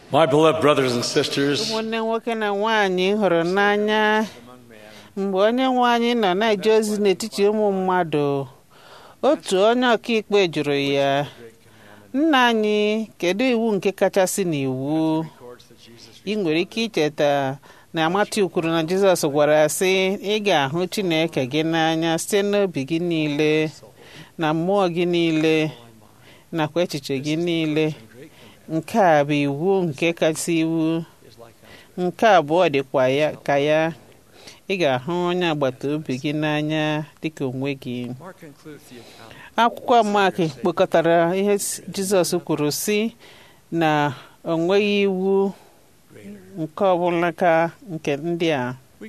My beloved brothers and sisters, ụmụnne nwoke na nwaanyị hụrụ n'anya mgbe onye nwe anyị nọ na-eje ozi n'etiti ụmụ mmadụ otu onye ọkaikpe jụrụ ya nna anyị kedu iwu nke kachasị n'iwu ị nwere ike icheta na Matiu kwuru na Jizọs gwara ya sị ị ga-ahụ Chineke gị n'anya site n'obi gị niile na mmụọ gị niile nakwa echiche gị niile nke a bụ iwu nke kasị iwu nke abụọ dịkwa ya ka ya ị ga-ahụ onye agbata obi gị n'anya dịka onwe gị akwụkwọ Mak kpokọtara ihe Jizọs kwuru sị na o nweghị iwu nke ọbụla ka nke ndị a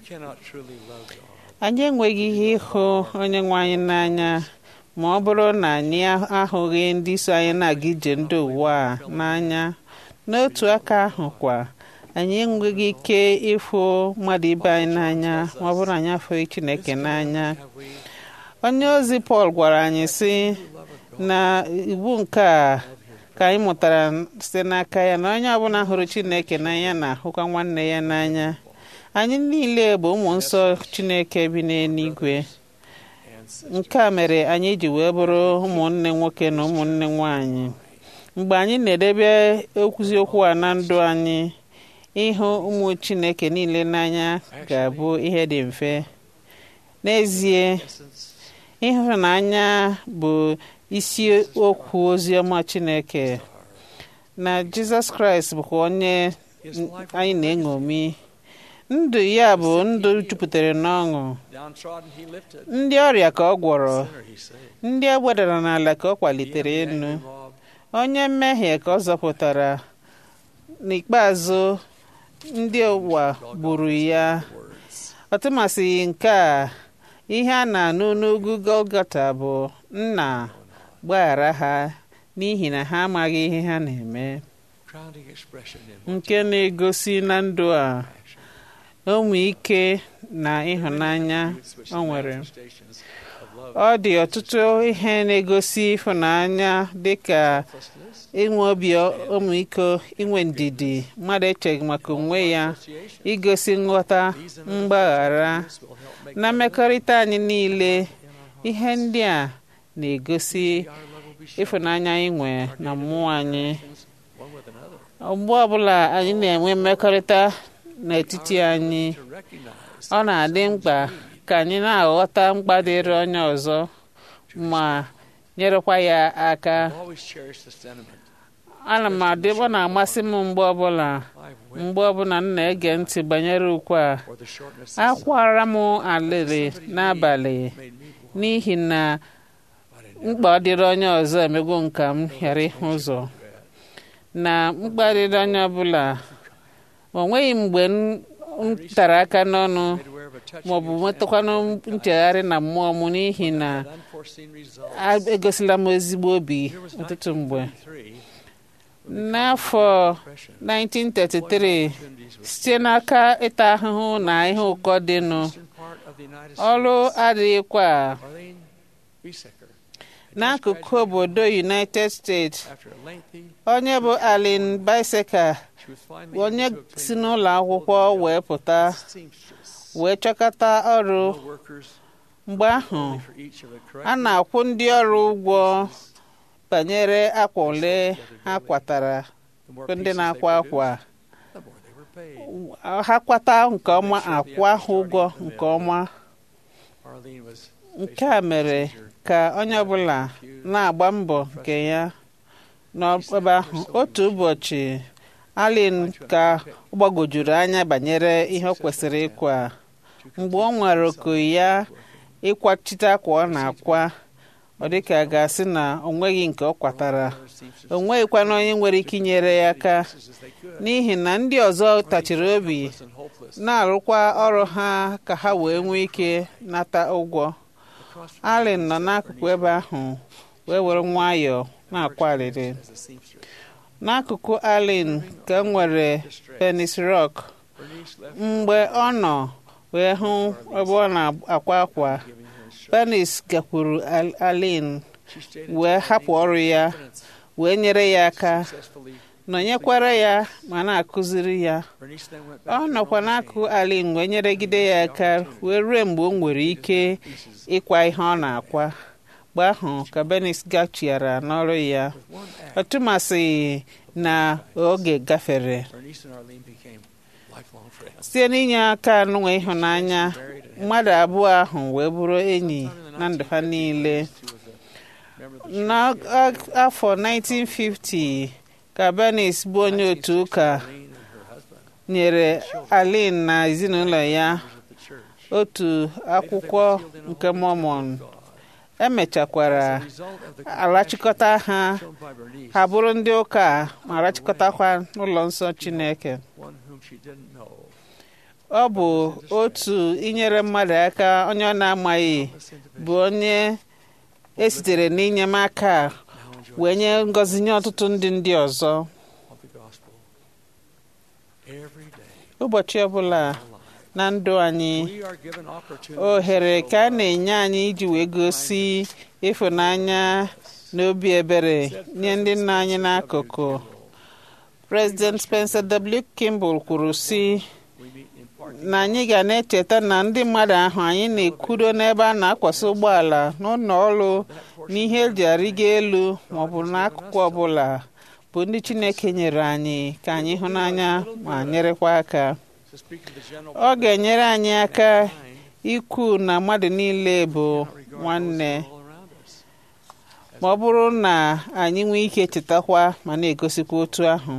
anyị enweghị ihe ịhụ onye nwe anyị n'anya ma ọ bụrụ na anyị ahụghị ndị so anyị na-aga ije ndị ụwa a n'anya n'otu aka ahụ kwa anyị enweghị ike ịfụ mmadụ ibe anyị n'anya ma ọ bụrụ na anyị afụghị Chineke n'anya onye ozi Pọl gwara anyị sị na iwu nke a ka anyị mụtara site n'aka ya na onye ọbụla hụrụ Chineke n'anya na-ahụkwa nwanne ya n'anya anyị niile bụ ụmụ nsọ Chineke bi n'eluigwe nke a mere anyị ji wee bụrụ ụmụnne nwoke na ụmụnne nwanyị mgbe anyị na-edebe okwuzi okwu a na ndụ anyị ịhụ ụmụ Chineke niile n'anya ga-abụ ihe dị mfe n'ezie ịhụnanya bụ isi okwu oziọma Chineke na Jizọs Kraịst bụkwa onye anyị na-eṅomi ndụ ya bụ ndụ jupụtara n'ọṅụ ndị ọrịa ka ọ gwọrọ ndị e wedara n'ala ka ọ kwalitere elu onye mmehie ka ọ zọpụtara n'ikpeazụ ndị ụwa gburu ya ọtụmasịghị nke a ihe a na-anụ n'ugwu Golgota bụ nna gbaghara ha n'ihi na ha amaghị ihe ha na-eme nke na-egosi na ndụ a ụmụ ike na ịhụnanya o nwere ọ dị ọtụtụ ihe na-egosi ịhụnanya dịka inwe obi ọmịiko inwe ndidi mmadụ echeghị maka onwe ya igosi nghọta mgbaghara na mmekọrịta anyị niile ihe ndị a na-egosi ịfụnanya anyị nwe na mmụọ anyị mgbe ọbụla anyị na-enwe mmekọrịta n'etiti anyị ọ na-adị mkpa ka anyị na-aghọta mkpa dịrị onye ọzọ ma nyerekwa ya aka ana m adị ọ na-amasị m mgbe ọbụla mgbe ọbụla m na-ege ntị banyere ukwe a akwara m alịrị n'abalị n'ihi na mkpa ọ dịrị onye ọzọ emego nka m ghara ịhụ ụzọ na mkpa dịrị onye ọbụla o nweghị mgbe m tara aka n'ọnụ maọbụ nwetakwanụ nchegharị na mmụọ m n'ihi na egosila m ezigbo obi ọtụtụ mgbe n'afọ 1933 site n'aka ịta ahụhụ na ihe ụkọ dịnụ ọrụ adịghịkwa n'akụkụ obodo United States onye bụ Allen Biseca onye si n'ụlọ akwụkwọ wee pụta wee chọkọta ọrụ mgbe ahụ a na-akwụ ndị ọrụ ụgwọ banyere akwa ole ha kwatara ndị na-akwa akwa ha kwata nke ọma akwa ha ụgwọ nke ọma nke a mere ka onye ọbụla na-agba mbọ nke ya n'ebe ahụ otu ụbọchị Allen ka ọ gbagojuru anya banyere ihe ọ kwesịrị ịkwa mgbe ọ nwere oku ya ịkwachite akwa ọ na-akwa ọ dịka a ga-asị na o nweghị nke ọ kwatara o nweghịkwana onye nwere ike inyere ya aka n'ihi na ndị ọzọ tachiri obi na-arụkwa ọrụ ha ka ha wee nwee ike nata ụgwọ Allen nọ n'akụkụ ebe ahụ wee were nwayọọ na-akwa arịrị n'akụkụ Allen ka e nwere Penis Rock mgbe ọ nọ wee hụ ebe ọ na-akwa akwa Penis gakwuru Allen wee hapụ ọrụ ya wee nyere ya aka nọnyekwara ya ma na-akụziri ya Bernice then went ọ back to nọkwa her own n'akụ machine. alin wee nyeregide ya aka wee ruo mgbe o nwere ike ịkwa ihe ọ na-akwa mgbe ahụ ka Bernice gachiara n'ọrụ ya With one act, ọtụmasị na oge gafere Bernice and Arlene became lifelong friends. site n'inye aka n'nwe ịhụnanya Married and had mmadụ abụọ ahụ wee bụrụ enyi na ndụ ha niile She was a member of the church. n'afọ 1950 ka Bernice bụ onye otu ụka Arlene and her husband, nyere Alin na ezinụlọ ya members of the church, otu akwụkwọ nke Mormon God. emechakwara As a result of the alachịkọta ha shown by Bernice, ha bụrụ ndị ụka ma rachịkọtakwa n'ụlọ nsọ Chineke one whom she didn't know, ọ bụ otu inyere mmadụ aka onye ọ na-amaghị this individual bụ onye esitere n'inyemaka a now enjoys wee nye ngọzi nye ọtụtụ ndị ndị ọzọ of the gospel every day ụbọchị ọbụla of our life. na ndụ anyị We are given opportunities ohere to ka a show na-enye anyị iji wee gosi ịfụnanya na obi ebere nye ndị nna anyị n'akụkụ President Spencer W. Kimball kwuru sị We meet in parking na anyị ga na-echeta na ndị mmadụ ahụ anyị na-ekwudo n'ebe a na-akwasị ụgbọala n'ụlọ ọrụ na ihe eji arịgo elu maọbụ n'akụkụ ọbụla bụ ndị Chineke nyere anyị ka anyị hụ n'anya ma nyerekwa aka to speak of the general ọ ga-enyere anyị aka mind, ikwu na mmadụ niile bụ not regard nwanne those all around us. ma ọ bụrụ na anyị nwee ike chetakwa ma na-egosikwa otu ahụ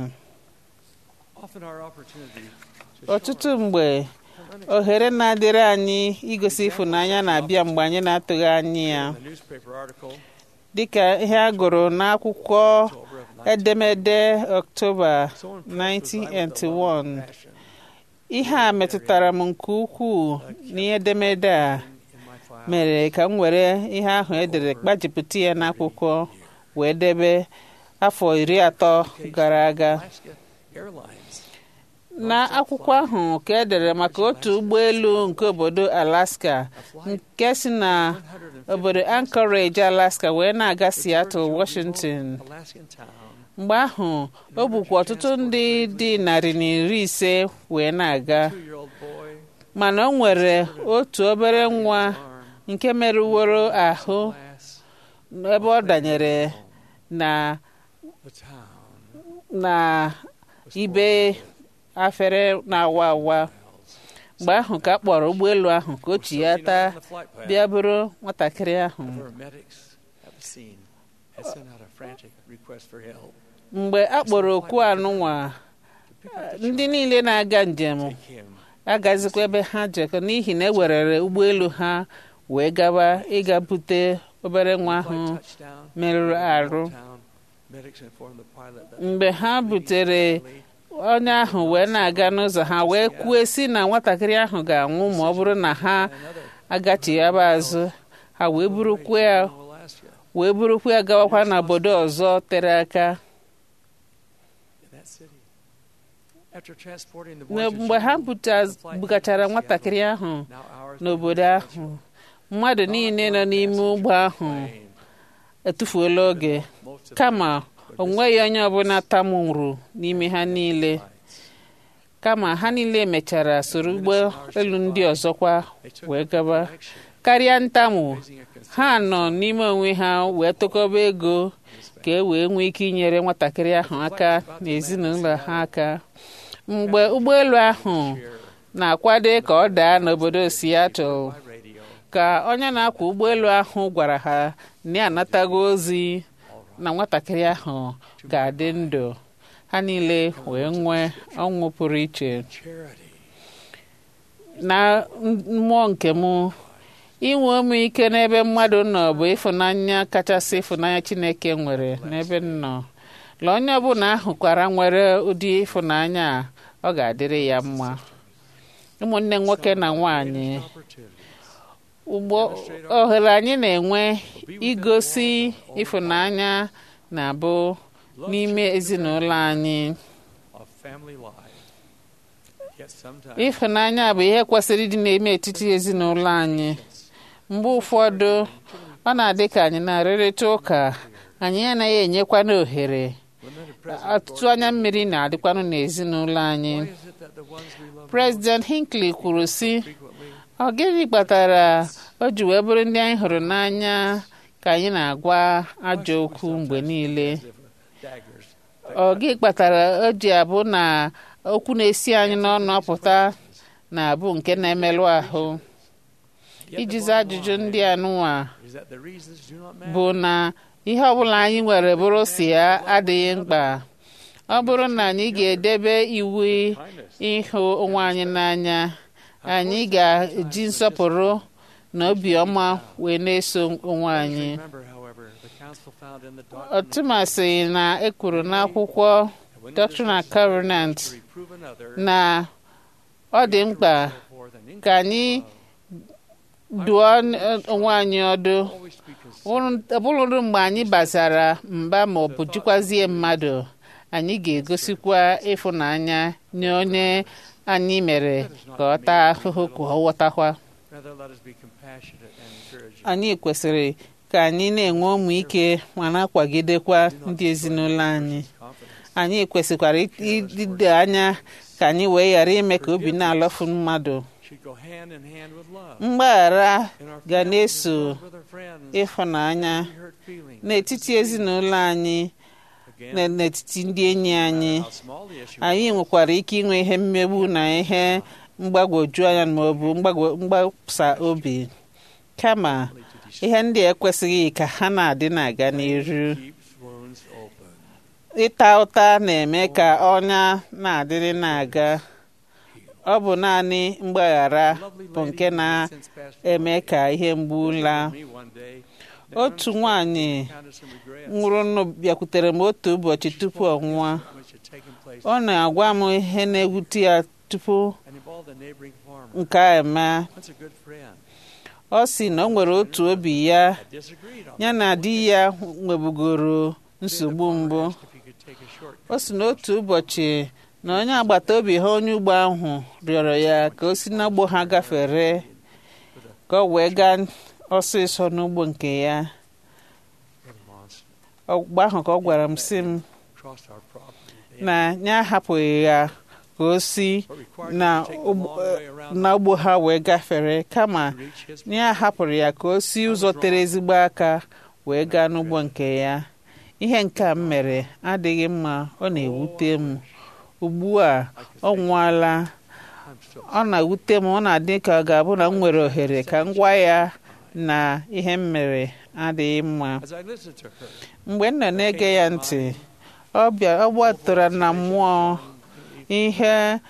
Often our opportunity to show ọtụtụ mgbe ohere na-adịrị anyị igosi ịfụnanya na-abịa mgbe anyị na-atụghị anya ya in the newspaper article dịka ihe a gụrụ n'akwụkwọ October of 19 edemede Ọktoba so impressed was I with the love and 1981 passion ihe a metụtara m nke ukwuu n'ihe edemede a in my file mere ka m were ihe ahụ edere gbajipụta ya n'akwụkwọ wee debe afọ iri atọ gara aga Alaska Airlines n'akwụkwọ ahụ ka edere maka otu ụgbọelu nke obodo Alaska a flight nke si na 150 obodo Anchorage Alaska wee na-aga Seattle Georgia Washington remote Alaskan town mgbe ahụ o bukwa ọtụtụ ndị dị narị na iri ise wee na-aga two-year-old boy mana o nwere otu obere nwa arm nke merụworo ahụ glass ebe ọ danyere na the town na was ibe afere na-awa awa miles. mgbe ahụ ka a kpọrọ ụgbọelu ahụ ka o chi ya taa On the flight path, bịa bụrụ nwatakịrị ahụ paramedics at the scene had sent out a frantic request for help mgbe a kpọrọ okwu anụnwa to pick up the ndị child, niile na-aga njem take him agazikwa ebe ha jekọ n'ihi na ewerere ụgbọelu ha wee gaba ịga bute obere nwa ahụ Flight touchdown, merụrụ arụ town, medics informed the pilot that mgbe ha butere Lee onye ahụ wee na-aga n'ụzọ ha wee kwue si na nwatakịrị ahụ ga-anwụ ma ọ bụrụ na ha and another agachighaba azụ ha wee burukwa ya in Alaska wee burukwa ya gawakwa n'obodo ọzọ tere aka in that city. After transporting the boy Na to mgbe ha Seattle, buta- bugachara nwatakịrị ahụ now hours n'obodo before ahụ the mmadụ niile nọ n'ime ụgbọ ahụ plane, etufuola oge most of kama them o were nweghị onye ọbụla tamụrụ n'ime ha niile flights. kama ha niile mechara soro ụgbọ elu ndị ọzọkwa They took wee up gaba action, karịa ntamụ raising a ha considerable nọ n'ime onwe ha wee tụkọba ego ka e wee nwee ike inyere nwatakịrị ahụ aka na ezinụlọ ha aka mgbe ụgbọelu ahụ cheer na-akwado ka ọ daa n'obodo Seattle by radio. ka onye na-akwọ ụgbọelu ahụ gwara ha na ya anatago ozi na nwatakịrị ahụ ga-adị ndụ ha niile wee nwee ọnwụ pụrụ iche Charity na mmụọ nke m inwe ụmụ ike n'ebe mmadụ nọ bụ ịfụnanya kachasị ịfụnanya Chineke nwere n'ebe m nọ la onye ọbụla ahụkwara nwere ụdị ịfụnanya a ọ ga-adịrị ya mma ụmụnne nwoke na nwanyị opportunities ugbo ohere anyị na-enwe igosi ịfụnanya na-abụ n'ime ezinụlọ anyị of family life. Yet sometimes ịfụnanya bụ ihe kwesịrị ịdị n'ime etiti ezinụlọ anyị mgbe ụfọdụ ọ na-adị ka anyị na-arịrịta ụka anyị anaghị enyekwana ohere limited ọtụtụ anya mmiri na-adịkwanụ n'ezinụlọ anyị Why is it that the ones we love President Hinckley kwuru sị frequently ọ gịnị kpatara o ji wee bụrụ ndị anyị hụrụ n'anya ka anyị na-agwa ajọ okwu mgbe niile as if daggers ọ gị kpatara o ji abụ na okwu na-esi anyị n'ọnụ apụta na-abụ nke na-emerụ ahụ Yet the iji bottom zaa ajụjụ line ndị anụnwa is that the reasons do not matter. bụ na ihe ọbụla anyị nwere bụrụ si ya adịghị mkpa ọ bụrụ na anyị ga-edebe iwu Kindness. ịhụ onwe anyị n'anya anyị ga-eji nsọpụrụ na obiọma wee na-eso onwe anyị Remember, however, the counsel found in the doctrine ọtụmasị na ekwuru n'akwụkwọ that when it is Doctrine and necessary Covenant to reprove another, na ọ dị mkpa therefore, than ka anyị dụọ onwe anyị ọdụ always be considerate ọ bụrụ mgbe anyị bazara mba ma ọ bụ jikwazie mmadụ anyị ga-egosikwa ịfụnanya nye onye anyị mere ka ọ taa ahụhụ ka ọ ghọtakwa Rather, let us be compassionate and encouraging. anyị kwesịrị ka anyị na-enwe ụmụ ike ma na-akwagidekwa ndị ezinụlọ anyị Confidence. anyị kwesịkwara ịdị anya ka anyị wee ghara ime ka obi na-alọfu mmadụ Should go hand in hand with love. mgbaghara In our ga families, na-eso with our friends, ịfụnanya we hurt feelings. n'etiti ezinụlọ anyị Again, na n'etiti ndị enyi no anyị matter how small the issue anyị was, nwekwara ike inwe ihe mmegbu na ihe mgbagwoju anya ma ọ bụ mgbagwo- mgbasa obi kama only to destroy ihe ndị a ekwesịghị ka ha na-adị na-aga n'iru keeps wounds open. ịta ụta na-eme ka ọnya na-adịrị na-aga ọ bụ naanị mgbaghara Lovely bụ lady nke who has since passed na-eme away ka ihe mgbu laa told me one day that otu unexpected nwanyị encounters and regrets nwụrụ nụ bịakwutere m otu ụbọchị tupu ọ nwụọ which had taken place ọ na-agwa m ihe na-ewute ya tupu and involved a neighboring farmer. nke a eme Once a good friend ọ sị na o nwere otu obi ya had disagreed on ya na di ya nwebugoro nsogbu mbụ asked if he could take a shortcut. o si n'otu ụbọchị na onye agbata obi ha onye ugbo ahụ rịọrọ ya ka o si n'ugbo ha gafere ka ọ wee gaa ọsịsọ n'ugbo nke ya Brother Monson ọgba ahụ ka ọ gwara m sị m crossed our property. They na ya ahapụghị ya ka o si were required na to take the long way around na ugbo ha wee gafere kama to reach his na ya hapụrụ ya ka o si ụzọ tere ezigbo aka wee gaa n'ugbo nke ya ihe nke a m mere adịghị mma ọ na-ewute m ugbu a ọ nwụọla I'm still ọ na-ewute m ọ na-adị ka ọ ga-abụ na m nwere ohere ka m gwa ya na ihe m mere adịghị mma as I listened to her. mgbe m nọ na-ege ya ntị ọ bịa ọ gbatara na mmụọ ihe And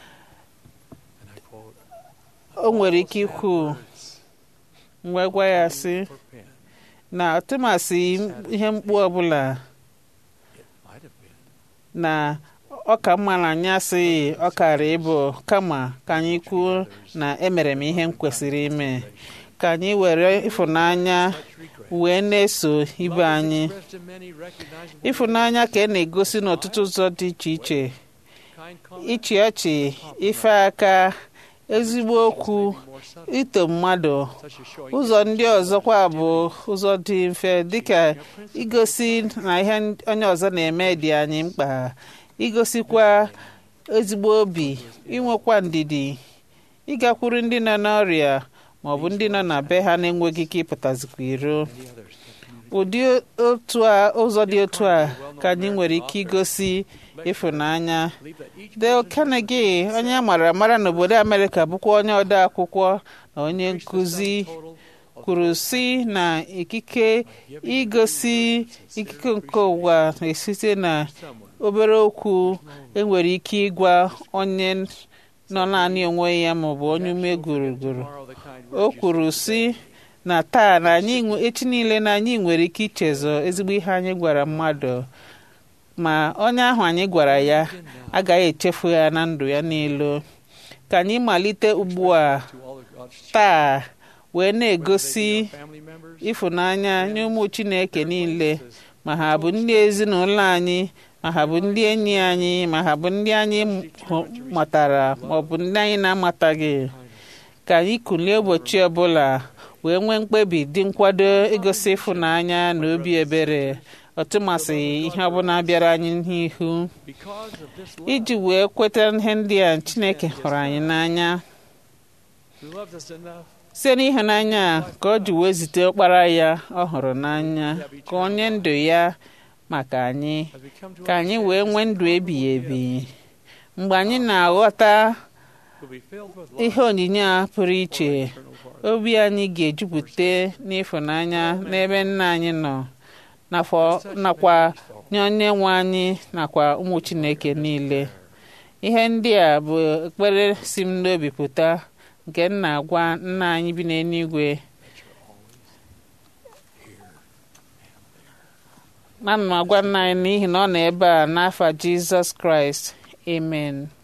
I quote, o nwere ike "All ikwu sad words m wee gwa ya sị for pen. na tụmasị ihe mkpu ọbụla It might have been. na ọ ka mma na anyị asịghị ọ kara ịbụ kama ka anyị kwuo na emere m ihe m kwesịrị ime ka anyị were ịfụnanya Such regret. wee na-eso ibe Love is anyị expressed in many recognizable ịfụnanya ka ị na-egosi n'ọtụtụ ụzọ dị iche iche ways. Kind comment, ịchị ọchị ife aka ezigbo okwu maybe more subtle, ito mmadụ such as showing ụzọ ndị ọzọkwa bụ ụzọ dị mfe dịka igosi na ihe onye ọzọ na-eme dị anyị mkpa igosikwa ezigbo obi inwekwa ndidi ịgakwuru ndị nọ n'ọrịa ma ọ bụ ndị nọ na be ha na-enweghị ike ịpụtazikwa iro and the others that communicate. ụdị otu a ụzọ dị otu a ka anyị nwere ike igosi ịfụnanya Believe that each Dale person's Carnegie onye a mara amara n'obodo Amerịka bụkwa onye ode akwụkwọ na onye reach the nkụzi sum total of kwuru si na ikike igosi ikike nke ụwa na-esite na someone obere okwu enwere ike ịgwa onye nọ naanị onwe ya maọbụ onye ume gụrụgụrụ borrow the kind o words you kwuru say si na taa na anyị nwe- echi niile na anyị nwere ike ichezọ ezigbo ihe anyị gwara mmadụ ma onye ahụ anyị gwara ya again now agaghị echefu ya na ndụ ya niile ka anyị malite ugbu a to all of God's children, taa wee whether they na-egosi be our family members, ịfụnanya nye ụmụ Chineke niile acquaintances, ma ha bụ ndị ezinụlọ anyị ma ha bụ ndị enyi anyị ma ha bụ ndị anyị hụ- matara ma ọ bụ ndị anyị na-amataghị ka anyị kulie ụbọchị ọbụla wee nwee mkpebi dị nkwado igosi ịfụnanya na obi ebere ọtụmasị ihe ọbụla bịara anyị n'ihu Because of this iji love, wee kweta ihe ndị a chineke hụrụ anyị n'anya who loved us enough site n'ịhụnanya a ka ọ ji wee zite ọkpara ya ọ hụrụ n'anya ka onye ndụ ya maka anyị as we come to ka anyị wee nwee ndụ ebighị ebi mgbe anyị na-aghọta will be filled with ihe love onyinye a pụrụ iche for eternal pardon. obi anyị ga-ejupụta n'ịfụnanya n'ebe nna anyị nọ nakwa- nakwa nye onye nwe anyị nakwa ụmụ chineke niile ihe ndị a bụ ekpere si m n'obi pụta nke m na-agwa nna anyị bi n'eluigwe na m agwa nna anyị n'ihi na ọ nọ ebe a n'afa jizọs kraịst amen